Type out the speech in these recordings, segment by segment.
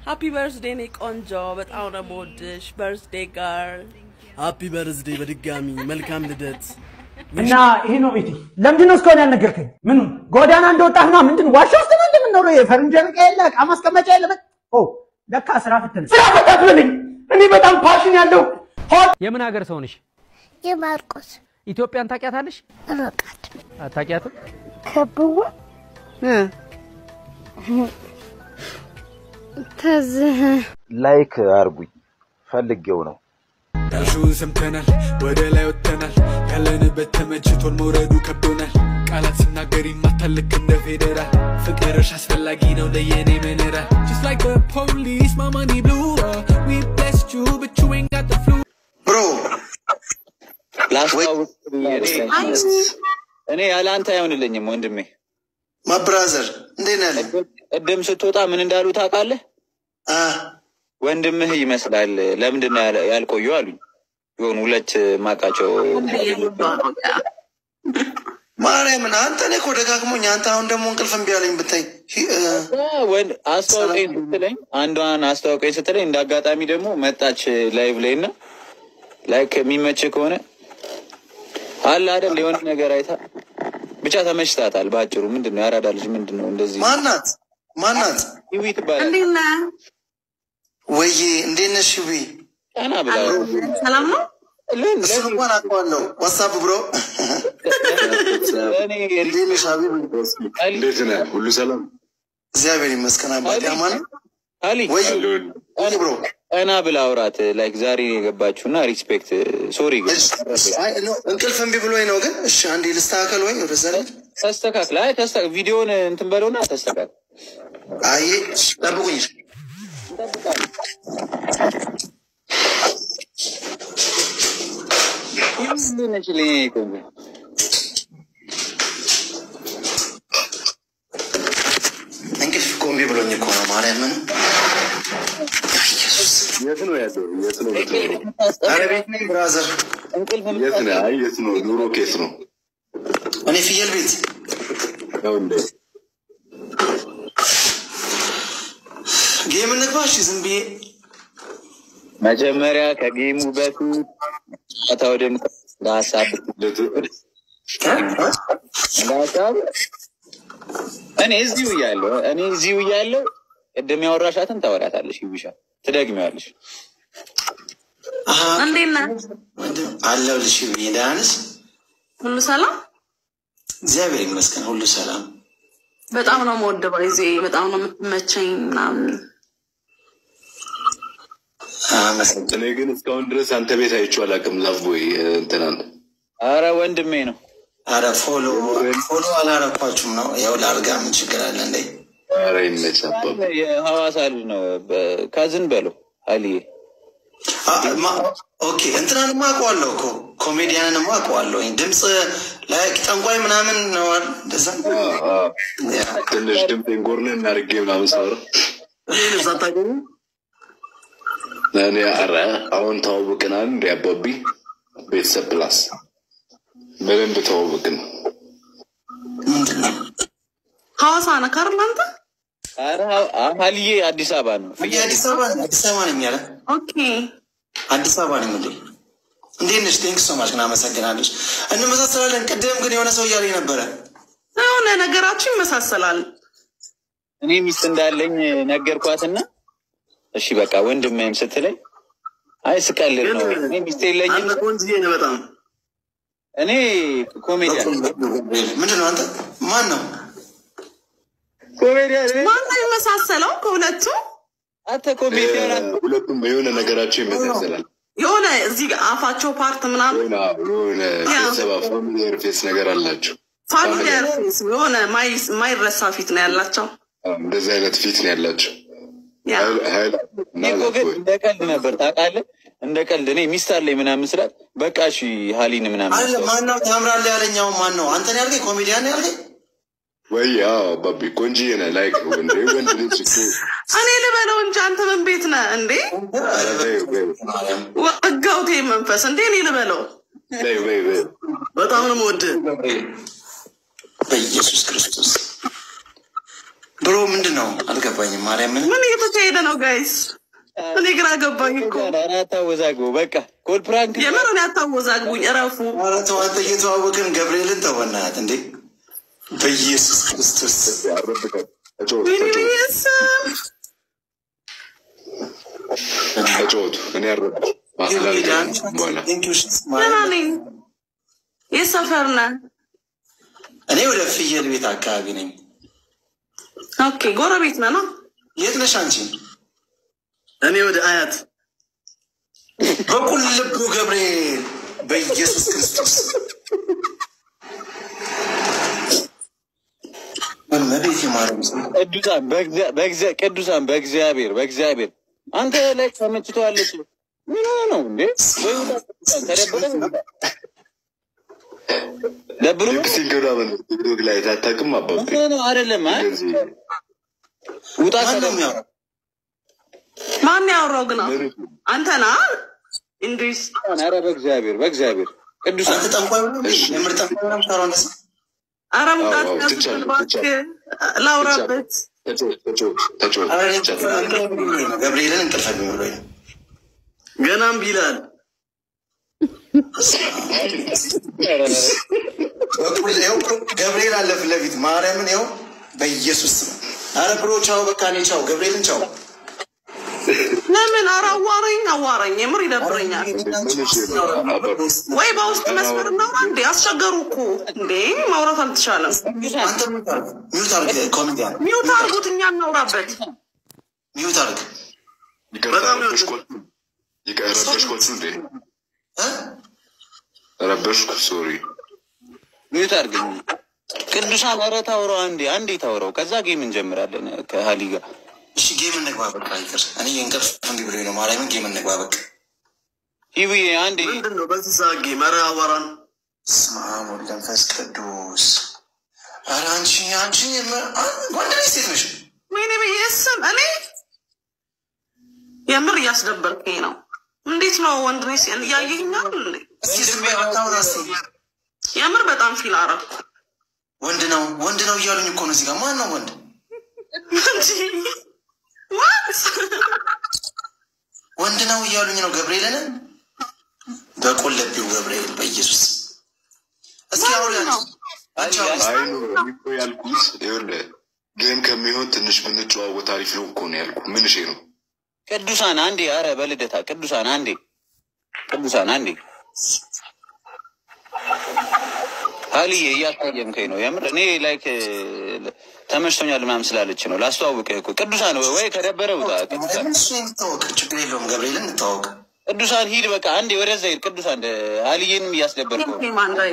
ሃፒ በርዝዴ ኔ ቆንጆ፣ በጣም ነው የምወድሽ። በርዝዴ ጋር ሃፒ በርዝዴ በድጋሚ መልካም ልደት። እና ይሄ ነው ቤቴ። ለምንድን ነው እስካሁን ያልነገርከኝ? ምን ጎዳና እንደወጣህና ምንድን ዋሻ ውስጥ ነው እንደምንኖረው? የፈረንጅ ዕቃ የለ ዕቃ ማስቀመጫ የለ። ምን ኦ ለካ ስራ ፍትን ስራ ፈት አትበለኝ። እኔ በጣም ፓሽን ያለው ሆት የምን ሀገር ሰው ነሽ? የማርቆስ ኢትዮጵያን ታውቂያታለሽ? ርቀት አታውቂያትም? ከብዋ ተዝህ ላይክ አርጉኝ ፈልጌው ነው። ዳሹን ሰምተናል፣ ወደ ላይ ወጥተናል። ያለንበት ተመችቶን መውረዱ ከብዶናል። ቃላት ሲናገር ይማታል ልክ እንደ ፌዴራል። ፍቅርሽ አስፈላጊ ነው ለየኔ መነራል Just like the police, my money blew up. We blessed you, but you ain't got the flu. ብሮ ላስታውቅ ብዬ ነው። እኔ ያለ አንተ አይሆንልኝም ወንድሜ። ማብራዘር እንዴት ነህ? ቅድም ስትወጣ ምን እንዳሉ ታውቃለህ? ወንድምህ ይመስላል ለምንድን ነው ያለ- ያልቆዩ አሉኝ። የሆኑ ሁለት ማቃቸው ማርያምን አንተ እኔ እኮ ደጋግሞኝ አንተ አሁን ደግሞ እንቅልፍ እምቢ አለኝ ብታይ ወንድ አስተዋውቀኝ ስትለኝ አንዷን አስተዋውቀኝ ስትለኝ እንደ አጋጣሚ ደግሞ መጣች ላይቭ ላይ እና ላይክ የሚመች ከሆነ አለ አይደል የሆነ ነገር አይታ ብቻ ተመችታታል። በአጭሩ ምንድን ነው ያራዳ ልጅ ምንድን ነው እንደዚህ ማናት ማናት? ይዊ ትባላል። እንዴት ነህ? ወይዬ እንዴት ነሽ? ዊ ቀና ብላ ሰላም ነው? እሱን እንኳን አውቀዋለሁ። ዋትሳፕ ብሮ እንዴት ነሽ? ሀቢብ እንዴት ነህ? ሁሉ ሰላም? እግዚአብሔር ይመስገን አባቴ አማን አሊ ወይ ብሮ ቀና ብላ አውራት ላይክ ዛሬ ነው የገባችሁ እና ሪስፔክት ሶሪ ግን አይ ኖ፣ እንቅልፍ እምቢ ብሎኝ ነው። ግን እሺ አንዴ ልስተካከል ወይ ወደዛ ላይ ተስተካክል። አይ ተስተ ቪዲዮን እንትን በለውና ተስተካክል። አይ ጠብቁኝ። እንቅልፍ እኮ እምቢ ብሎኝ እኮ ነው ማርያምን የት ነው ያለው? የት ነው የምትኖረው? ኧረ ቤት ነኝ ብራዘር። የት ነህ? አይ የት ነው? ኑሮ ኬት ነው? እኔ ፍየል ቤት ነው እንዴ? ጌም እንግባ። እሺ ዝም ብዬ መጀመሪያ ከጌሙ በፊት ቀጥታ ወደ ምክ- እንደ ሀሳብ እንደ ሀሳብ እኔ እዚሁ እያለሁ እኔ እዚሁ እያለሁ ቅድም ያወራሻትን ታወሪያታለሽ፣ ይብሻ ትደግሚዋለሽ። እንዴት ነህ? አለሁልሽ ብዬ ደህና ነሽ? ሁሉ ሰላም? እግዚአብሔር ይመስገን ሁሉ ሰላም። በጣም ነው የምወደው ጊዜ በጣም ነው የምትመቸኝ ምናምን። እኔ ግን እስካሁን ድረስ አንተ ቤት አይቼው አላውቅም። ላቭ ቦይ እንትናን አረ ወንድሜ ነው። አረ ፎሎ ፎሎ አላረኳችሁም ነው ያው ላርጋ ምን ችግር አለ እንዴ? አረ ይመች አባባ። የሐዋሳ ልጅ ነው። በ- ካዝን በለው አልዬ ኦኬ እንትናንማ አውቀዋለሁ እኮ ኮሜዲያንንማ አውቀዋለሁ። ድምፅ ላይ ጠንቋይ ምናምን ነው አይደል? እንደዛ ትንሽ ድምጤን ጎርነን እናድርጌ ምናምን ሳወራ ልብስ አታገኙ እኔ አረ አሁን ተዋውቅናል እንደ አባቢ ቤተሰብ ፕላስ በደንብ ተዋውቅን። ሐዋሳ ነህ አይደል አንተ? አረ አልዬ አዲስ አበባ ነው። እንዴ አዲስ አበባ አዲስ አበባ ነኝ ያለ ኦኬ አዲስ አበባ ነኝ እንዴ እንዴት ነሽ? ቴንክ ሶ ማች ግን አመሰግናለች። እንመሳሰላለን። ቅድም ግን የሆነ ሰው እያለኝ ነበረ የሆነ ነገራችሁ ይመሳሰላል። እኔ ሚስት እንዳለኝ ነገርኳትና እሺ በቃ ወንድምህም ስትለኝ አይ ስቀልድ ነው እኔ ሚስት የለኝም። ቆንጅዬ ነህ በጣም እኔ ኮሜዲያን ምንድን ነው አንተ? ማን ነው ኮሜዲያን? ማን ነው የሚመሳሰለው ከሁለቱ? አንተ ኮሜዲያን ሁለቱም የሆነ ነገራቸው ይመሳሰላል። የሆነ እዚህ ጋር አፋቸው ፓርት ምናምን የሆነ ቤተሰብ ፋሚሊየር ፌስ ነገር አላቸው። ፋሚሊያር ፌስ የሆነ ማይ- ማይረሳ ፊት ነው ያላቸው። እንደዚህ አይነት ፊት ነው ያላቸው። ያ ሀይል እኔ እኮ ግን እንደ ቀልድ ነበር ታውቃለህ፣ እንደ ቀልድ እኔ ሚስት አለኝ ምናምን ስላት በቃ እሺ ሀሊን ምናምን አለ ማን ነው ታምራለህ ያለኝ? አሁን ማን ነው አንተን ያልከኝ? ኮሜዲያን ነው ያልከኝ? ወይ አዎ ባቢ ቆንጂዬ ነህ። ላይክ ወንድ ወንድ ልጅ እኮ እኔ ልበለው እንጂ አንተ ምን ቤት ነህ እንዴ? ኧረ በይው በይው ወጋውቴ መንፈስ እንዴ? እኔ ልበለው በይው በይው በይው በጣም ነው የምወድህ በኢየሱስ ክርስቶስ ብሮ ምንድን ነው አልገባኝም። ማርያምን ምን እየተካሄደ ነው ጋይስ? እኔ ግራ ገባኝ እኮ ኧረ አታወዛግቡ። በቃ ኮል ፕራንክ የምር እኔ አታወዛግቡኝ፣ እረፉ። ኧረ ተው አንተ እየተዋወቅን ገብርኤልን ተው በእናትህ እንዴ! በኢየሱስ ክርስቶስ ወይኔ በኢየሱስ ተጫወቱ። እኔ ያረብ በኋላ ደህና ነኝ። የት ሰፈር ነህ? እኔ ወደ ፍየል ቤት አካባቢ ነኝ። ኦኬ ጎረቤት ነህ ነው? የት ነሽ አንቺ? እኔ ወደ አያት በቁል ልቡ ገብርኤል በኢየሱስ ክርስቶስ እመቤቴ ማርያም ስም ቅዱሳን በእግዚአ- በእግዚአ- ቅዱሳን በእግዚአብሔር በእግዚአብሔር አንተ ላይ ተመችቶሃለች። ምን ሆነ ነው እንዴ? ወይ ውጣ ቅዱሳን፣ ተደብረ ደብሮ ሊፕሲንግ ምናምን ቲክቶክ ላይ ታታቅም አባብ ምን ሆነ ነው? አይደለም አይ ውጣ ማን ነው ከደብረ የሚያወራው? ማን ያወራው ግን? አንተ ና እንድሪስ ኧረ በእግዚአብሔር በእግዚአብሔር ቅዱሳን አንተ ጠንቋይ ነው እንዴ? የምር ጠንቋይ ነው የምታወራው እንደዛ? ኧረ ሙዳት አዎ፣ ያስብል ትቻለሁ፣ እባክህ ላውራበት። ተጫወት ተጫወት ተጫወት ኧረ እኔ ተጫወት። እንቅልፍ ብሎኝ ነው። ገብርኤልን እንቅልፍ ብሎኝ ነው። ገናም ቢላል በቁል ይኸው ገብርኤል አለ ፊት ለፊት ማርያምን ይኸው በኢየሱስ ስም ኧረ ብሮ ቻው፣ በቃ እኔ ቻው፣ ገብርኤልን ቻው። ለምን? ኧረ አዋራኝ አዋራኝ፣ የምር ይደብረኛል። ወይ በውስጥ መስመር እናውራ እንዴ? አስቸገሩ እኮ እንዴ፣ ማውራት አልተቻለም። አንተ ሚዩት አድርግ፣ ሚዩት አድርግ፣ ኮሜዲያን ሚውት አድርጉት፣ እኛ እናውራበት። ሚዩት አድርግ። ይቅርታ ረበሽኮት ይቅር ረበሽኮት እንዴ ረበሽኩ ሶሪ ሚዩት አድርገኝ። ቅዱሳን ኧረ ታውራው አንዴ አንዴ ታውራው፣ ከዛ ጌም እንጀምራለን ከሀሊ ጋር። እሺ ጌም እንግባ፣ በቃ ይቅር። እኔ እንቅልፍ እንዲህ ብሎኝ ነው። ማርያምን ጌም እንግባ፣ በቃ ሂዊ አንዴ ምንድን ነው በዚህ ሰዓት ጌም? ኧረ አዋራን በስመ አብ ወወልድ ወመንፈስ ቅዱስ። ኧረ አንቺ አንቺ የምር- አ- ወንድ ነሽ ሴት ነሽ? ወይኔ በየስም እኔ የምር እያስደበርከኝ ነው። እንዴት ነው ወንድ ነኝ ሲል እያየኛል እንዴ? እስኪ ዝም በይ፣ አታውራ እስኪ። የምር በጣም ፊል አረኩ። ወንድ ነው ወንድ ነው እያሉኝ እኮ ነው። እዚህ ጋር ማን ነው ወንድ? ዋት ወንድ ነው እያሉኝ ነው። ገብርኤልን በቆለቢው ገብርኤል በኢየሱስ እስኪ አሁን ነው አይ ነው እኔ እኮ ያልኩት ይኸውልህ ጌም ከሚሆን ትንሽ ብንጨዋወት አሪፍ ነው እኮ ነው ያልኩት። ምን እሺ ነው ቅዱሳን አንዴ፣ አረ በልደታ ቅዱሳን አንዴ፣ ቅዱሳን አንዴ። ሀሊዬ እያስቀየምከኝ ነው የምር። እኔ ላይክ ተመችቶኛል ምናምን ስላለች ነው ላስተዋውቅህ እኮ። ቅዱሳን ወይ ከደበረ ውጣ። ቅዱሳን ለምን እሱ እንተዋወቅ፣ ችግር የለውም። ገብርኤልን እንተዋወቅ። ቅዱሳን ሂድ በቃ አንዴ ወደዛ ሂድ። ቅዱሳን ሀሊዬንም እያስደበርከው ነው። ማንዳዬ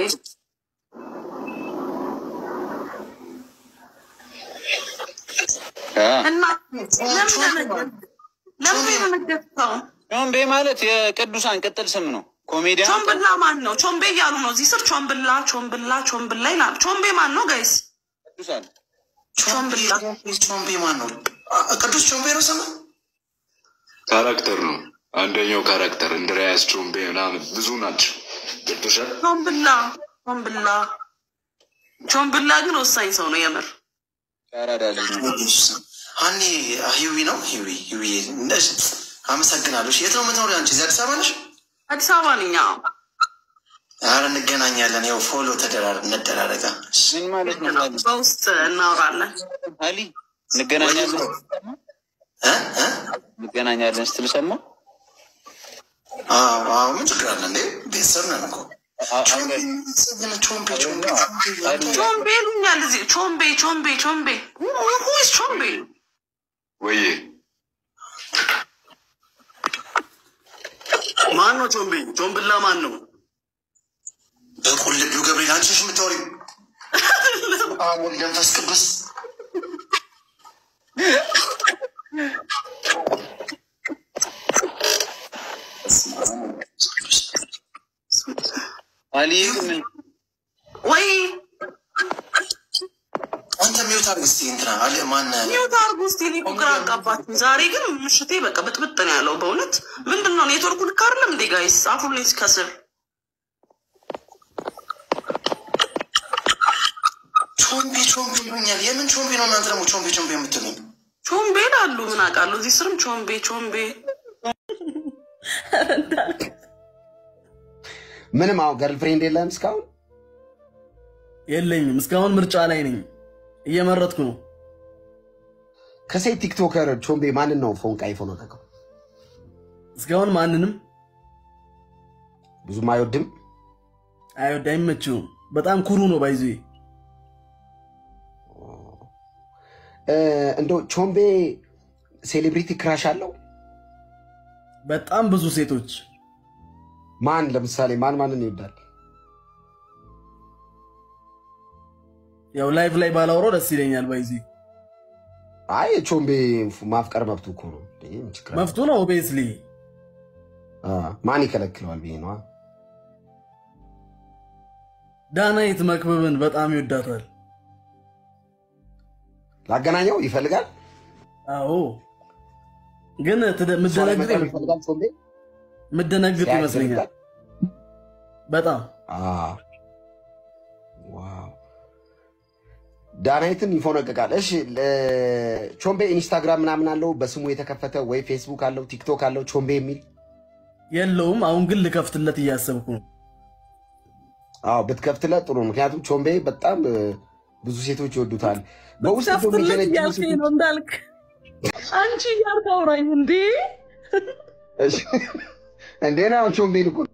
አ እና ለምን ደነገጥ- ለምን የደነገጥከው? ቾምቤ ማለት የቅዱሳን ቅጥል ስም ነው። ኮሜዲያን ቾምብላ ማን ነው? ቾምቤ እያሉ ነው እዚህ ስር ቾምብላ ቾምብላ ቾምብላ ይላል። ቾምቤ ማን ነው ጋይስ? ቅዱሳን ቾምቤ ቾምቤ ማን ነው? አ- ቅዱስ ቾምቤ ነው ስሙ? ካራክተር ነው። አንደኛው ካራክተር እንድሪያስ ቾምቤ ምናምን ብዙ ናቸው። ገብቶሻል? ቾምብላ ቾምብላ ቾምብላ ግን ወሳኝ ሰው ነው የምር። ያራዳል ሀኒ ሂዊ ነው ሂዊ ሂዊ እንደዚህ አመሰግናለሁ። እሺ፣ የት ነው የምትኖሪው አንቺ? እዚህ አዲስ አበባ ነሽ? አዲስ አበባ ነኝ። አዎ። ኧረ እንገናኛለን። ያው ፎሎ ተደራር እንደራረጋ ምን ማለት ነው? ሀሊ በውስጥ እናወራለን። ሀሊ እንገናኛለን እ እ እንገናኛለን ስትል ሰማ አዎ አዎ፣ ምን ችግር አለ እንዴ? ቤተሰብ ነን እኮ። ቾምቤ ግን ቾምቤ ቾምቤ ቾምቤ ቾምቤ ይሉኛል እዚህ ቾምቤ ቾምቤ ቾምቤ ሁይስ ቾምቤ ወይዬ ማን ነው ቾምቤ? ቾምብላ ማን ነው? በቁልቢው ገብርኤል አንቺ ነሽ የምታወሪው? አብ ወልድ መንፈስ ቅዱስ ሀሊ ምን ወይ አንተ ሚውት አድርግ እስኪ እንትና አለ ማን ሚውት አርጉ እስኪ። እኔ እኮ ግራ አጋባችኝ። ዛሬ ግን ምሽቴ በቃ ብጥብጥ ነው ያለው በእውነት ምንድን ነው ኔትወርኩ ልክ አይደለም እንዴ ጋይስ? አፉልኝ ከስር ቾምቤ ቾምቤ ይሉኛል። የምን ቾምቤ ነው እናንተ ደግሞ ቾምቤ ቾምቤ የምትሉኝ? ቾምቤ ላሉ ምን አውቃለሁ። እዚህ ስርም ቾምቤ ቾምቤ ምንም አሁን ገርልፍሬንድ የለም እስካሁን የለኝም። እስካሁን ምርጫ ላይ ነኝ፣ እየመረጥኩ ነው። ከሴት ቲክቶከር ቾምቤ ማንን ነው ፎንቃ ይፎ ነው ተቀው እስካሁን ማንንም ብዙም አይወድም አይወድ አይመችውም። በጣም ኩሩ ነው ባይዙ እንደው ቾምቤ ሴሌብሪቲ ክራሽ አለው በጣም ብዙ ሴቶች ማን ለምሳሌ ማን ማንን ይወዳል? ያው ላይፍ ላይ ባላውረው ደስ ይለኛል። ባይዚ አይ ቾምቤ ማፍቀር መብቱ እኮ ነው። እንዴ ምን ችግር አለ? መፍቱ ነው ኦቤስሊ አ ማን ይከለክለዋል ብዬ ነዋ። ዳናይት መክብብን በጣም ይወዳታል። ላገናኘው ይፈልጋል። አዎ ግን ትደ- ምደነግጥ መቅረብ ይፈልጋል ቾምቤ ምደነግጥ ሲያይ ይመስለኛል ይፈልጋል? በጣም አ ዋው ዳናይትን ይፎነቅቃል። እሺ ለ- ቾምቤ ኢንስታግራም ምናምን አለው በስሙ የተከፈተ ወይ ፌስቡክ አለው ቲክቶክ አለው ቾምቤ የሚል የለውም። አሁን ግን ልከፍትለት እያሰብኩ ነው። አዎ ብትከፍትለት ጥሩ ነው። ምክንያቱም ቾምቤ በጣም እ፣ ብዙ ሴቶች ይወዱታል። በውስጥ ደግሞ ከፍትለት የሚጀነጅኑ እያልከኝ ሴቶች- ነው እንዳልክ አንቺ እያልክ አውራኝ እንዴ እሺ፣ እንዴ ነው አሁን ቾምቤን እኮ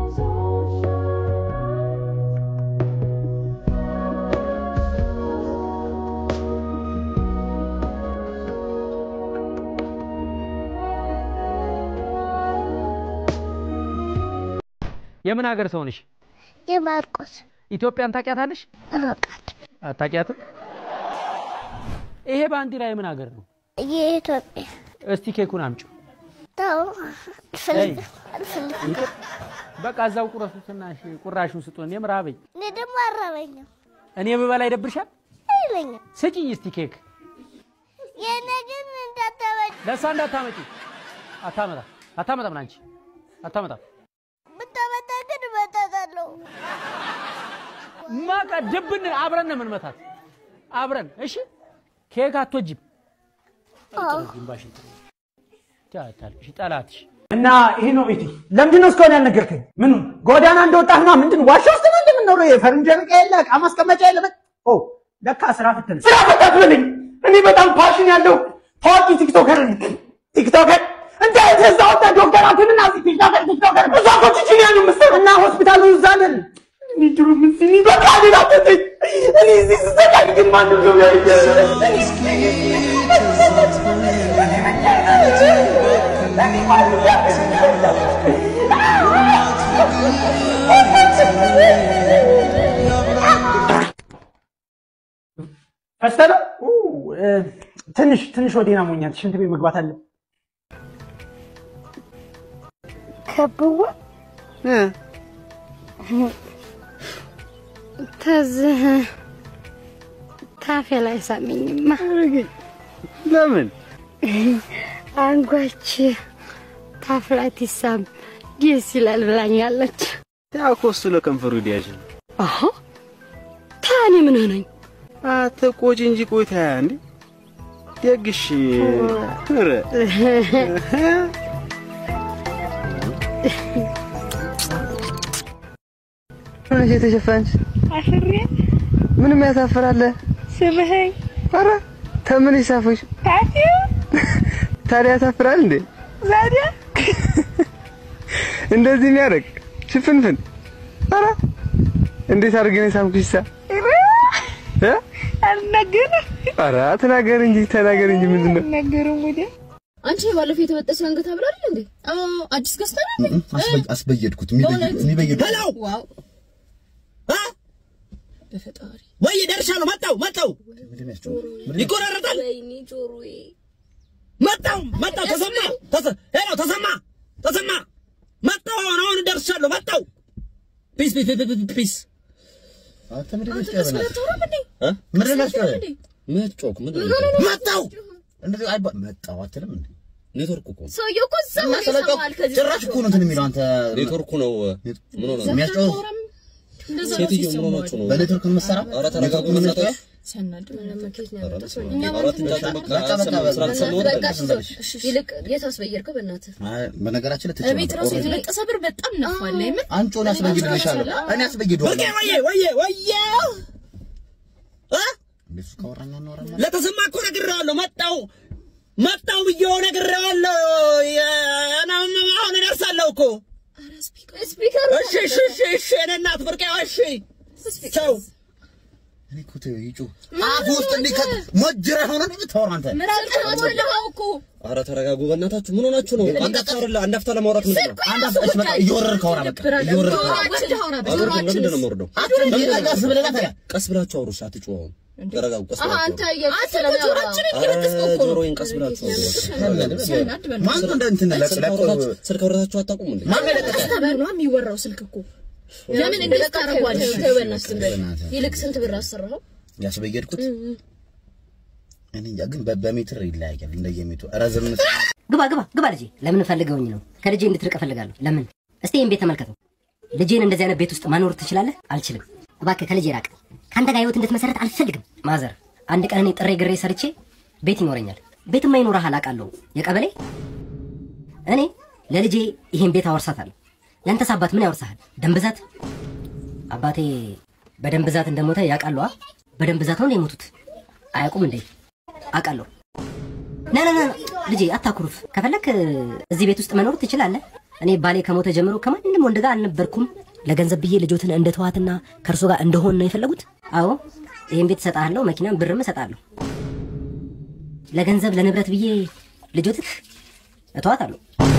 የምን ሀገር ሰው ነሽ? የማርቆስ ኢትዮጵያን ታውቂያታለሽ? አላውቃትም። አታውቂያትም? ይሄ ባንዲራ የምን ሀገር ነው? የኢትዮጵያ እስቲ ኬኩን አምጪው። ተው፣ እይ፣ አልፈልግም አልፈልግም። በቃ እዛው ቁረሱትና እሺ፣ ቁራሹን ስጡን። እኔም ራበኝ። እኔ ደግሞ አረበኝም እኔ ብበላ ይደብርሻል? አይለኝም። ስጪኝ እስቲ ኬክ። የእኔ ግን እንዳታበጭ ለእሷ እንዳታመጪ። አታመጣም፣ አታመጣም፣ አንቺ አታመጣም። ብታመጣ ግን እመጣታለሁ። ማቃ ድብን አብረን ነው የምንመታት፣ አብረን። እሺ ኬክ አትወጂም? አዎ። ግንባሽን ታታልሽ ጠላትሽ እና ይሄ ነው ቤቴ። ለምንድን ነው እስካሁን ያልነገርከኝ? ምኑ ጎዳና እንደወጣህ ነው? ምንድን ዋሻ ውስጥ ነው እንደምንኖረው? የፈረንጅ ዕቃ የለ፣ ዕቃ ማስቀመጫ የለ። በ- ኦ ለካ ስራ ፍትን ስራ ፈታት ብለኝ። እኔ በጣም ፓሽን ያለው ታዋቂ ቲክቶከር ነኝ። ቲክቶከር እንደ እዛ ወጣ ዶክተር አትንና እዚህ ቲክቶከር ቲክቶከር እዛ እኮ ቺቺኒያ ነው የምትሰራው እና ሆስፒታሉ እዛ ነን። እኔ ድሮ ምን ሲኒ በቃ ሌላ ተጠኝ እኔ እዚህ ስሰቃይ ግን ማንም ሰው ፈስተለ ትንሽ ትንሽ ወዴና ሞኛል። ሽንት ቤት መግባት አለ። ከብዋ ተዝህ ታፌ ላይ ሳሚኝማ ለምን አንጓች ታፍ ላይ ትሳም ደስ ይላል ብላኛለች። ያው እኮ እሱ ለከንፈሩ ዲያጅ ነው። አሀ ታኔ ምን ሆነኝ? አትቆጪ እንጂ ቆይታ እንዴ ደግሽ ኧረ ሆነሽ የተሸፈንሽ አፍሬ ምንም ያሳፍራል። ስምህኝ ኧረ ተምን ይሳፍሽ ታፌ ታዲያ ያሳፍራል እንዴ? ዛዲያ እንደዚህ የሚያደርግ ሽፍንፍን ኧረ እንዴት አድርገን የሳምኩሽ ሳ እ አልናገርም ኧረ ተናገር እንጂ ተናገር እንጂ ምንድን ነው? አልናገርም ወዲያ አንቺ ባለፈው የተበጠሰ አንገት ሀብል አይደል እንዴ? አዎ አዲስ ገዝተናል እንዴ? አስበየድኩት በእውነት? የሚበየድ ዋው በፈጣሪ ወይ ደርሻለሁ። መጣው መጣው ይቆራረጣል። ወይኔ ጆሮዬ መጣው መጣው ተሰማ ተሰ- ሄሎ ተሰማ ተሰማ መጣው። አሁን አሁን ደርሻለሁ። መጣው ፒስ ፒስ ፒስ ፒስ ፒስ አንተ ቀስ ብለህ አታወራም እንዴ? ምንድን ነው ቀስ ብለህ እንዴ? ምትጮክ ምንድን ኖ፣ ኖ፣ ኖ፣ ኖ። መጣው እንደዚህ አይባ መጣው አትልም እንዴ? ኔትወርክ እኮ ነው። ሰውየው እኮ እዛ እና ሆነ ስለጮክ ይሰማሃል ከዚህ ጭራሽ እኮ ነው እንትን የሚለው አንተ ኔትወርኩ ነው ምን ሆነ የሚያስጨው እንደዛ ነው ሴትዮ ምን ሲሰማው ሆናችሁ ነው? በኔትወርክ የምትሰራው ኧረ ተረጋጉ በእናትህ። ሲያናድ መለመኬት ነው ያመጣው ሰው እኛ እኛ ኧረ ትንጫጩ በቃ አልሰማሁም፣ ስላልሰማሁ በቃ በቃ እሱ ሰው- እሺ፣ ይልቅ የት አስበየርከው? በእናትህ አይ፣ በነገራችን ላይ ትችል እቤት ነበር። ራሱ ኦልሬዲ የተለቀሰ ብር በጣም ነፋለ። የምር አንጮን አስበይድልሻለሁ። እኔ አስበይደዋለሁ። ወየ ወየ ወየ ወየ እ? እንደሱ ካወራኛ እናወራለን። ለተሰማ እኮ ነግሬዋለሁ። መጣው መጣው ብዬው ነግሬዋለሁ። የ- እና አሁን እደርሳለሁ እኮ። ስፒከር እሺ እሺ እሺ እሺ የእኔ እናት ብርቄ እሺ ቻው። እኔ እኮ ተይው ይጩ አፍ ውስጥ እንዲህ ከ- ሞጅራ ሆነ ነው የምታወራው አንተ። ምራቅ ሞላው እኮ ኧረ ተረጋጉ በእናታችሁ። ምን ሆናችሁ ነው? አንድ አፍታ አይደለ አንድ አፍታ ለማውራት ምንድን ነው? አንድ አፍ እሺ፣ በቃ እየወረድክ አውራ በቃ እየወረድክ አውራ። አልወርድም። ለምንድን ነው የምወርደው? አትወርድ፣ ለምንድን ነው ቀስ ብለህ ና ተጋ። ቀስ ብላችሁ አውሩ። እሺ አትጩሁ አሁን። ተረጋጉ። ቀስ አሀ ብላችሁ አንተ አውሩ። እየቀስ ስለሚያወራ ኧረ ጆሮዬን ቀስ ብላችሁ አውሩ። ማን ነው እንደ እንትን ለቅ ስልክ ለቅ አውርታችሁ- ስልክ አውርታችሁ አታውቁም እንዴ? ማን ነው የለቀቀ? ነው የሚወራው ስልክ እኮ ለምን እንደዚህ ታደርገዋለሽ? ተው በእናትህ ዝም በል። በእናትህ። ይልቅ ስንት ብር አሰራኸው? ያስበየድኩት እኔ እንጃ፣ ግን በ- በሜትር ይለያያል እንደየሜቱ ረዝም ግባ ግባ ግባ ልጄ። ለምን ፈልገውኝ ነው? ከልጄ እንድትርቅ እፈልጋለሁ። ለምን? እስቲ ይህን ቤት ተመልከተው። ልጄን እንደዚህ አይነት ቤት ውስጥ ማኖር ትችላለህ? አልችልም። እባክህ ከልጄ ራቅ። ከአንተ ጋር ህይወት እንድትመሰረት አልፈልግም። ማዘር፣ አንድ ቀን እኔ ጥሬ ግሬ ሰርቼ ቤት ይኖረኛል። ቤትማ ይኖርሃል አውቃለሁ። የቀበሌ እኔ ለልጄ ይሄን ቤት አወርሳታለሁ። ያንተስ አባት ምን ያወርሳሃል? ደም ብዛት? አባቴ በደም ብዛት እንደሞተ ያውቃሉ። አ? በደም ብዛት ነው የሞቱት። አያውቁም እንዴ? አውቃለሁ። ና ና ና ልጄ አታኩርፍ። ከፈለክ እዚህ ቤት ውስጥ መኖር ትችላለህ። እኔ ባሌ ከሞተ ጀምሮ ከማንም ወንድ ጋር አልነበርኩም። ለገንዘብ ብዬ ልጆትን እንደ ተዋትና ከእርሶ ጋር እንደሆን ነው የፈለጉት? አዎ ይህን ቤት እሰጥሃለሁ፣ መኪናም ብርም እሰጥሃለሁ። ለገንዘብ ለንብረት ብዬ ልጆትህ እተዋታለሁ።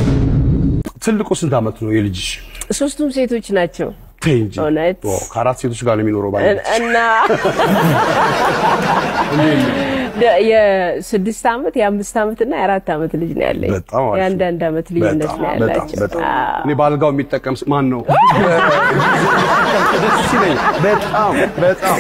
ትልቁ ስንት ዓመት ነው የልጅሽ? ሶስቱም ሴቶች ናቸው ተይ እንጂ እውነት ኦ፣ ከአራት ሴቶች ጋር ነው የሚኖረው ባለ እና ደ- የስድስት ዓመት የአምስት ዓመት እና የአራት ዓመት ልጅ ነው ያለኝ። በጣም አሪፍ። የአንዳንድ ዓመት ልዩነት በጣም ነው በጣም ያላቸው። በጣም አዎ። እኔ በአልጋው የሚጠቀም ስ- ማን ነው? ደስ ይለኛል። በጣም በጣም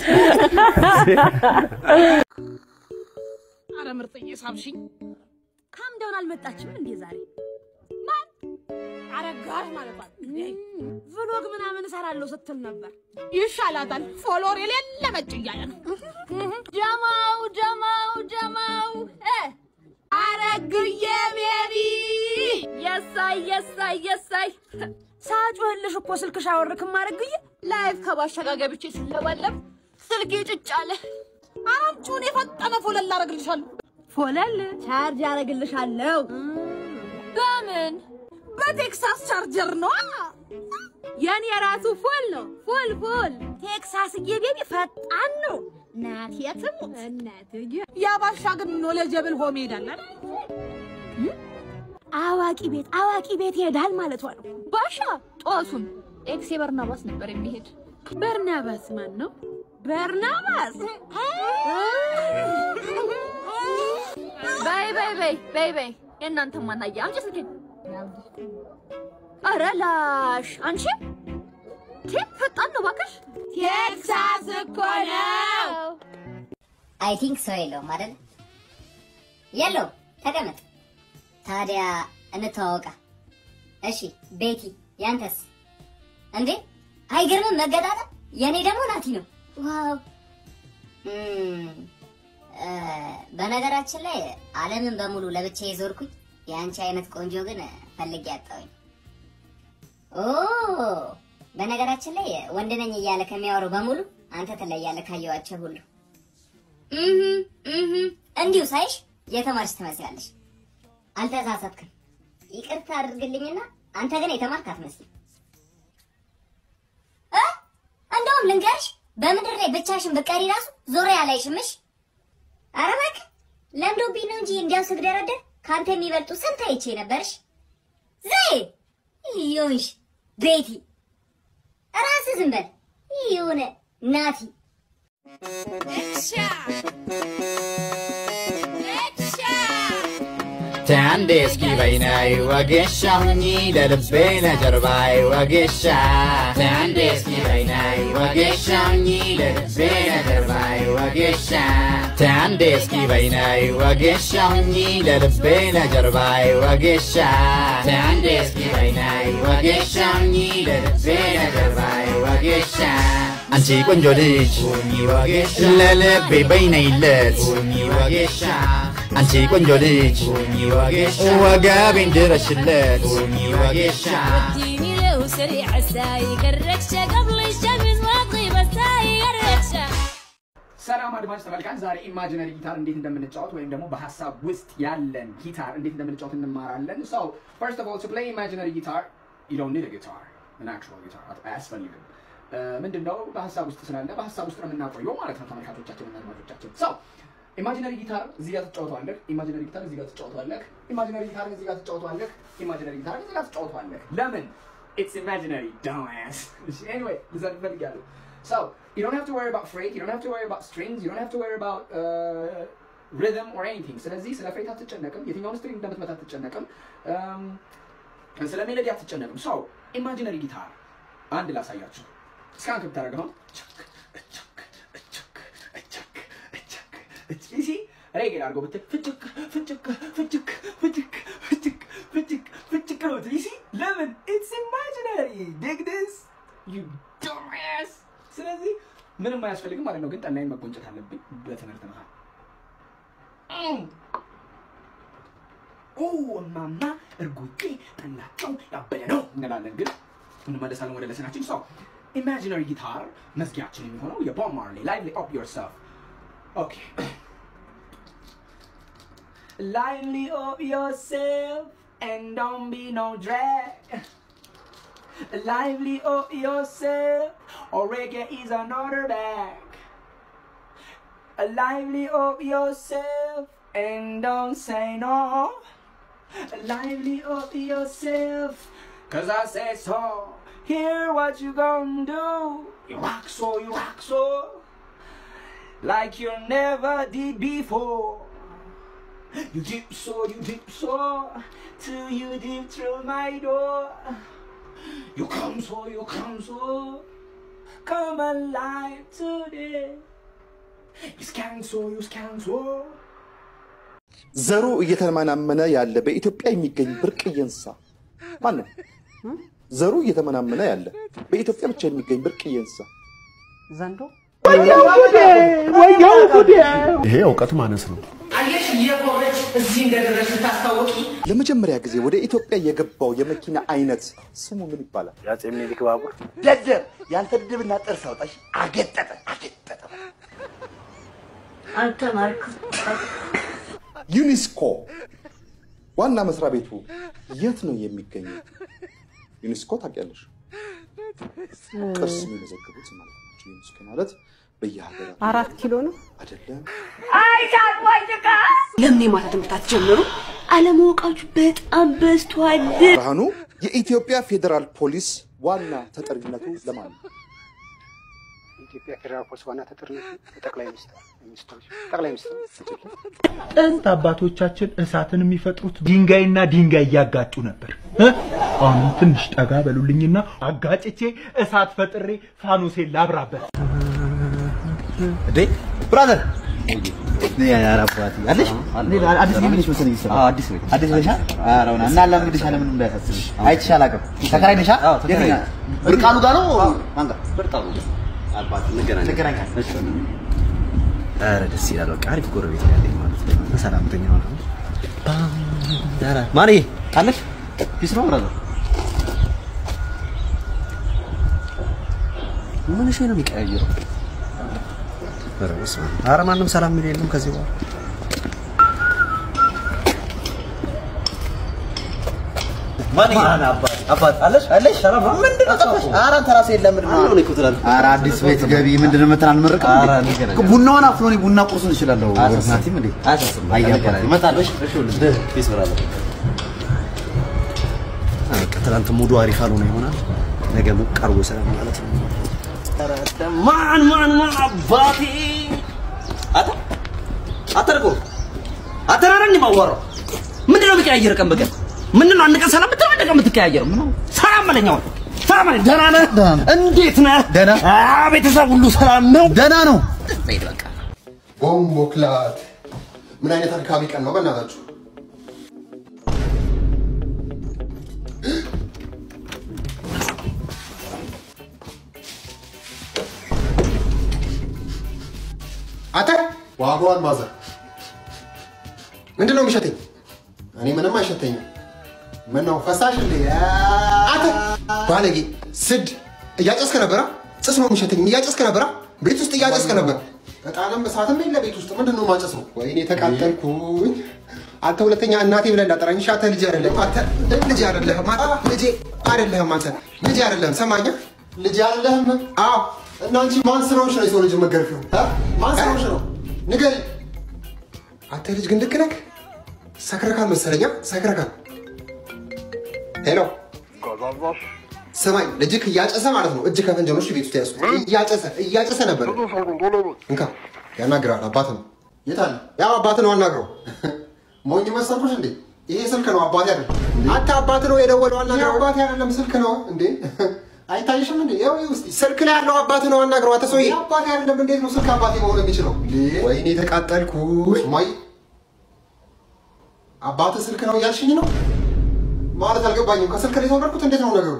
አረ ምርጥዬ ሳምሽኝ ካምዳውን አልመጣችም እንዴ ዛሬ? ማን አረጋሽ ማለት ቭሎግ ምናምን እሰራለሁ ስትል ነበር። ይሻላታል። ፎሎወር የሌለ መጭ እያለ ነው። ጀማው ጀማው ጀማው እ አረግዬ ቤቢ የሳይ የሳይ የሳይ ሳጮህልሽ እኮ ስልክሽ አወርክም አረግዬ ላይቭ ከባሻ ጋር ገብቼ ስለባለብ ስልኬ ጭጭ አለ። አምጪውን የፈጠነ ፎለል አረግልሻለሁ። ፎለል ቻርጅ አረግልሻለሁ። በምን? በቴክሳስ ቻርጀር ነው። የኔ የራሱ ፎል ነው። ፎል ፎል ቴክሳስዬ ቤቢ ፈጣን ነው። ናት የትም እናትዬ ያባሻ ግን ኖሌጀብል ሆም ይሄዳል አይደል? አዋቂ ቤት አዋቂ ቤት ይሄዳል ማለቷ ነው። ባሻ ጦሱን ኤክሴ በርናባስ ነበር የሚሄድ። በርናባስ ማን ነው? በርናባስ በይ በይ በይ በይ በይ የእናንተ ማናየ አምጪ ስልኬን። ኧረ ላሽ አንቺ ቴፕ ፈጣን ነው እባክሽ። ቴክሳስ እኮ ነው። አይ ቲንክ ሰው የለውም አይደል? የለው ተቀመጥ። ታዲያ እንተዋወቃ። እሺ ቤቲ፣ ያንተስ? እንዴ አይገርምም መገጣጠም? የኔ ደግሞ ናቲ ነው። ዋው እም፣ እ፣ በነገራችን ላይ ዓለምን በሙሉ ለብቻ የዞርኩኝ የአንቺ አይነት ቆንጆ ግን ፈልጌ ያጣሁኝ። ኦ በነገራችን ላይ ወንድ ነኝ እያለ ከሚያወሩ በሙሉ አንተ ትለያለህ ካየኋቸው ሁሉ። እህ እህ እንዲሁ ሳይሽ የተማርሽ ትመስላለሽ። አልተሳሳትክም። ይቅርታ አድርግልኝና አንተ ግን የተማርክ አትመስልም። እ እንደውም ልንገርሽ በምድር ላይ ብቻሽን ብትቀሪ ራሱ ዞሬ አላይሽምሽ። ኧረ እባክህ ለምዶብኝ ነው እንጂ እንዲያው ስግደረደር ከአንተ የሚበልጡ ስንት አይቼ ነበርሽ። ዘይ ይሁንሽ ቤቲ ራስህ ዝም በል ይሁን ናቲ አንዴ እስኪ በይነይ ወጌሻ ሁኚ ለልቤ ለጀርባይ ወጌሻ አንዴ እስኪ በይነይ ወጌሻ ሁኚ ለልቤ ለጀርባይ ወጌሻ አንዴ እስኪ በይነይ ወጌሻ ሁኚ ለልቤ ለጀርባይ ወጌሻ አንዴ እስኪ በይነይ ወጌሻ ሁኚ ለልቤ ለጀርባይ ወጌሻ አንቺ ቆንጆ ልጅ ሁኚ ወጌሻ ለልቤ በይነይለት ሁኚ ወጌሻ አንቺ ቆንጆ ልጅ ሁኚ ወጌሻ ወገቤን ድረሽለት ሁኚ ወጌሻ وديني له سريع الساي الركشة قبل الشمس ما تغيب الساي الركشة ሰላም አድማጭ ተመልካች፣ ዛሬ ኢማጂነሪ ጊታር እንዴት እንደምንጫወት ወይም ደግሞ በሀሳብ ውስጥ ያለን ጊታር እንዴት እንደምንጫወት እንማራለን። ሶ ፈርስት ኦፍ ኦል ቱ ፕሌይ ኢማጂነሪ ጊታር ዩ ዶንት ኒድ ጊታር an actual ጊታር አያስፈልግም። ምንድን ነው በሀሳብ ውስጥ ስላለ በሀሳብ ውስጥ ነው የምናቆየው ማለት ነው ተመልካቾቻችን እና አድማጮቻችን። ሶ ኢማጂነሪ ጊታር እዚህ ጋር ትጫወተዋለህ። ኢማጂነሪ ጊታር እዚህ ጋር ትጫወተዋለህ። ኢማጂነሪ ጊታር እዚህ ጋር ትጫወተዋለህ። ኢማጂነሪ ጊታር እዚህ ጋር ትጫወተዋለህ። ለምን? ኢትስ ኢማጂነሪ dumbass. anyway ልዘን እፈልጋለሁ። So you don't have to worry about freight, you don't have to worry about strings, you don't have to worry about uh, rhythm or anything. ስለዚህ ስለ ፍሬት አትጨነቅም፣ የትኛውን ስትሪንግ እንደምትመታ አትጨነቅም፣ um, ስለ ሜሎዲ አትጨነቅም። ሰው ኢማጂነሪ ጊታር አንድ ላሳያችሁ። እስካሁን ከምታደርገው ሲ ሬጌ አድርጎ ብትል ፍጭቅ ፍጭቅ ፍጭቅ ፍጭቅ ፍጭቅ ፍጭቅ ፍጭቅ ነው ብትል ሲ ለምን ኢትስ ኢማጂነሪ ዲግ ዲስ ዩ ዱምባስ ስለዚህ ምንም አያስፈልግም ማለት ነው። ግን ጠላይን መጎንጨት አለብኝ በትምህርት መሀል። ኦ እማማ እርጉጤ ጠላቸው ያበደ ነው እንላለን። ግን እንመለሳለን ወደ ለሰናችን። ሰው ኢማጂነሪ ጊታር መዝጊያችን የሚሆነው የቦብ ማርሌ ላይቭሊ ኦፕ ዮርሰልፍ ኦኬ Lively up yourself and don't be no drag. Lively up yourself, or reggae is another bag. Lively up yourself and don't say no. Lively up yourself, cause I say so. Hear what you gonna do. You rock so, you rock so, like you never did before. You dip so, you dip so, till you dip through my door. You come so, you come so, come alive today. You scan so, you scan so. ዘሩ እየተመናመነ ያለ በኢትዮጵያ የሚገኝ ብርቅዬ እንስሳ ማን ነው? ዘሩ እየተመናመነ ያለ በኢትዮጵያ ብቻ የሚገኝ ብርቅዬ እንስሳ ዘንዶ። ይሄ እውቀት ማነስ ነው። አየሽ እየቆረች እዚህ እንደደረስ ታስታወቂ። ለመጀመሪያ ጊዜ ወደ ኢትዮጵያ የገባው የመኪና አይነት ስሙ ምን ይባላል? የአፄ ምኒልክ ባቡር ደደብ ያንተ ድድብና ጥርስ አውጣሽ አገጠጠ አገጠጠ አልተማርኩም። ዩኒስኮ ዋና መስሪያ ቤቱ የት ነው የሚገኘው? ዩኒስኮ ታውቂያለሽ? ቅርስ የሚመዘግቡት ማለት ናቸው። ዩኒስኮ ማለት በየሀገራት አራት ኪሎ ነው አይደለም። ለምን የማታ ትምህርት አትጀምሩ? አለማወቃችሁ በጣም በዝቷል። ብርሃኑ የኢትዮጵያ ፌዴራል ፖሊስ ዋና ተጠሪነቱ ለማን ነው? የኢትዮጵያ ፌዴራል ፖሊስ ዋና ተጠሪነቱ ጠቅላይ ሚኒስትር ሚኒስትሮች ጠቅላይ ሚኒስትር ጥንት አባቶቻችን እሳትን የሚፈጥሩት ድንጋይና ድንጋይ እያጋጩ ነበር። እ? አሁንም ትንሽ ጠጋ በሉልኝና አጋጭቼ እሳት ፈጥሬ ፋኖሴን ላብራበት። እንዴ ብራዘር አለሽ አዲስ ቤት ነሽ መሰለኝ ስራ አዲስ ቤት አዲስ ነሽ ኧረ እውነት እና ላምግድሻለሁ ምንም እንዳያሳስብሽ አይቼሽ አላውቅም ተከራይ ነሽ የትኛው ብርቃኑ ጋር ነው ማን ጋር ብርቃኑ አባት እንገናኛለን እንገናኛለን ኧረ ደስ ይላል በቃ አሪፍ ጎረቤት ነው ያለኝ ማለት ነው ሰላምተኛ ሆነ ማንዬ አለሽ ፒስ ነው ብራዘር ምንሽ ነው የሚቀያየረው ኧረ በስመ አብ። ኧረ ማንም ሰላም የሚል የለም ከዚህ በኋላ አባት አለሽ አለሽ ሰላም ነው ምንድን ነው ጠፋሽ ኧረ አንተ ራስህ የለም ምንድን ነው ኧረ አዲስ ቤት ገቢ ምንድን ነው መተን አንመርቅም ቡናውን አፍሎ እኔ ቡና ቁርሱን እችላለሁ ናቲም እንዴ አያባላ እመጣለሁ እሺ እሺ ፒስ ብራለሁ በቃ ትናንት ሙዱ አሪፍ አልሆነ ይሆናል ነገ ሞቅ አድርጎ ሰላም ማለት ነው ማን ማን ማን አባቴ አታ አተርቆ አተራረን ማዋራው ምንድን ነው የሚቀያየር ቀን በቀን ምንድን ነው አንድ ቀን ሰላም ብትለው አንድ ቀን የምትቀያየር ምን ሰላም በለኝ አሁን ሰላም በለኝ ደህና ነህ እንዴት ነህ ደህና ቤተሰብ ሁሉ ሰላም ነው ደህና ነው ሄድ በቃ ቦምቦ ክላት ምን አይነት አድካሚ ቀን ነው በእናታችሁ። አንተ ዋጋዋን ማዘር ምንድን ነው የሚሸተኝ? እኔ ምንም አይሸተኝም። ምን ነው ፈሳሽ እንዴ? አንተ ባለጌ ስድ እያጨስከ ነበራ? ጭስ ነው የሚሸተኝ። እያጨስከ ነበራ? ቤት ውስጥ እያጨስክ ነበር። እጣንም እሳትም የለ ቤት ውስጥ ምንድን ነው ማጨስ ነው? ወይኔ ተቃጠልኩኝ። አንተ ሁለተኛ እናቴ ብለህ እንዳጠራኝ። እሺ አንተ ልጅ አይደለህም። አንተ ልጅ አይደለህም። አንተ ልጄ አይደለህም። አንተ ልጅ አይደለህም። ሰማኛ ልጅ አይደለህም። አዎ እና አንቺ ማን ስራዎች ነው የሰው ልጅ መገርፊው? ማን ስራዎች ነው ንገሪ። አንተ ልጅ ግን ልክ ነህ። ሰክረካል መሰለኛ ሰክረካል። ሄሎ ስማኝ፣ ልጅክ እያጨሰ ማለት ነው። እጅ ከፍንጅ ነው እሺ፣ ቤት ውስጥ ያዝኩት። እያጨሰ እያጨሰ ነበር። እንካ ያናግራል። አባት ነው። የት አለ? ያው አባት ነው፣ አናግረው። ሞኝ መሰልኩሽ እንዴ? ይሄ ስልክ ነው፣ አባቴ አይደለም። አንተ አባት ነው የደወለው፣ አናግረው። አባቴ አይደለም፣ ስልክ ነው እንዴ? አይታይሽም እንዴ? ያው ይኸው እስኪ ስልክ ላይ ያለው አባት ነው፣ አናግረው። አንተ ሰውዬ አባቴ አይደለም። እንዴት ነው ስልክ አባቴ መሆን የሚችለው? ወይኔ ተቃጠልኩ። ማይ አባት ስልክ ነው እያልሽኝ ነው ማለት አልገባኝም። ከስልክ ላይ የተወለድኩት እንዴት ነው ነገሩ?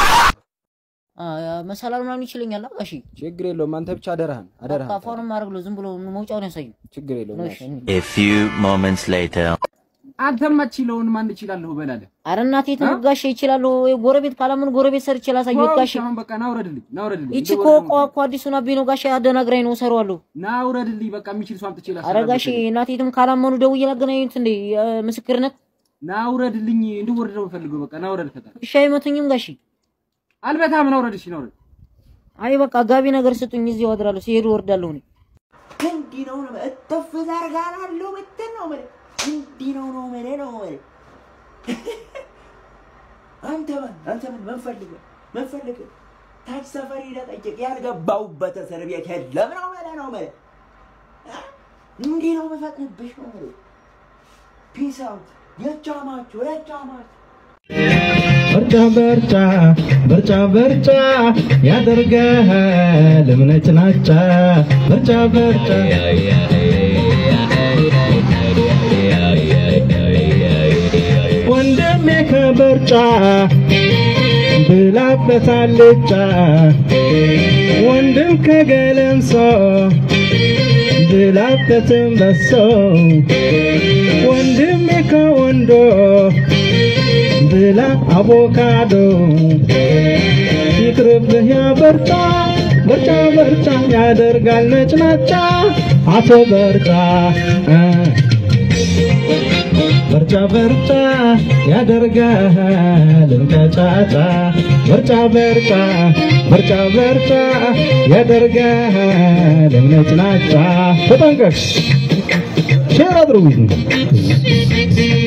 መሰላል ምናምን ይችለኛል። ጋሺ ችግር የለውም። አንተ ብቻ አደራህን አደራህን ቃፋኑን ማድረግ ነው። ዝም ብሎ መውጫውን ያሳይ። ችግር የለውም። A few moments later. አንተም አትችለውን ማን እችላለሁ በላለህ። አረ እናቴ ትሙት ጋሼ ይችላሉ። ጎረቤት ካላምን ጎረቤት ሰርቼ ላሳየሁት ጋሼ። አሁን በቃ ናውረድልኝ፣ ናውረድልኝ። ይቺ እኮ እኮ እኮ አዲሱን አቤ ነው ጋሼ አደናግራኝ ነው እሰራዋለሁ። ናውረድልኝ። በቃ የሚችል ሰው አምጥቼ ላሰራ። አረ ጋሼ እናቴ ትም ካላመኑ ደውዬ ላገናኙት እንዴ ምስክርነት። ናውረድልኝ። እንድወርድ ነው የምፈልገው። በቃ ናውረድ ፈጣን። እሺ አይመቱኝም ጋሼ። አልበታም። ናውረድ። እሺ ናውረድ። አይ በቃ ጋቢ ነገር ስጡኝ፣ እዚህ አድራለሁ። ሲሄዱ ወርዳለሁ እኔ። እንዲህ ነው ነው እተፍ ዘርጋላለሁ ምትን ነው ማለት እንዲህ ነው ነው ማለት ነው ማለት አንተ ማን አንተ ምን ምን ፈልገህ ምን ፈልገህ ታች ሰፈር ሄደህ ጠይቅ ያልገባሁበት እስር ቤት የለም ነው ማለት ነው ማለት እንዲህ ነው የምፈጥንብሽ ነው ማለት ፒስ አውት የቻማችሁ የቻማችሁ ምርጫ ምርጫ ምርጫ ምርጫ ያደርገሃል እምነት ናጫ ምርጫ ምርጫ ወንድሜ ከበርጫ ብላበት አልጫ ወንድም ከገለምሶ ብላበትም በሶ ወንድሜ ከወንዶ ብላ አቮካዶ ይቅርብህ ያ በርጫ በርጫ በርጫ ያደርጋል ነጭናጫ አቶ በርጫ እ በርጫ በርጫ ያደርጋል እንቀጫጫ በርጫ በርጫ በርጫ በርጫ ያደርጋል እምነጭናጫ ተጠንቀቅ ሼር አድርጉት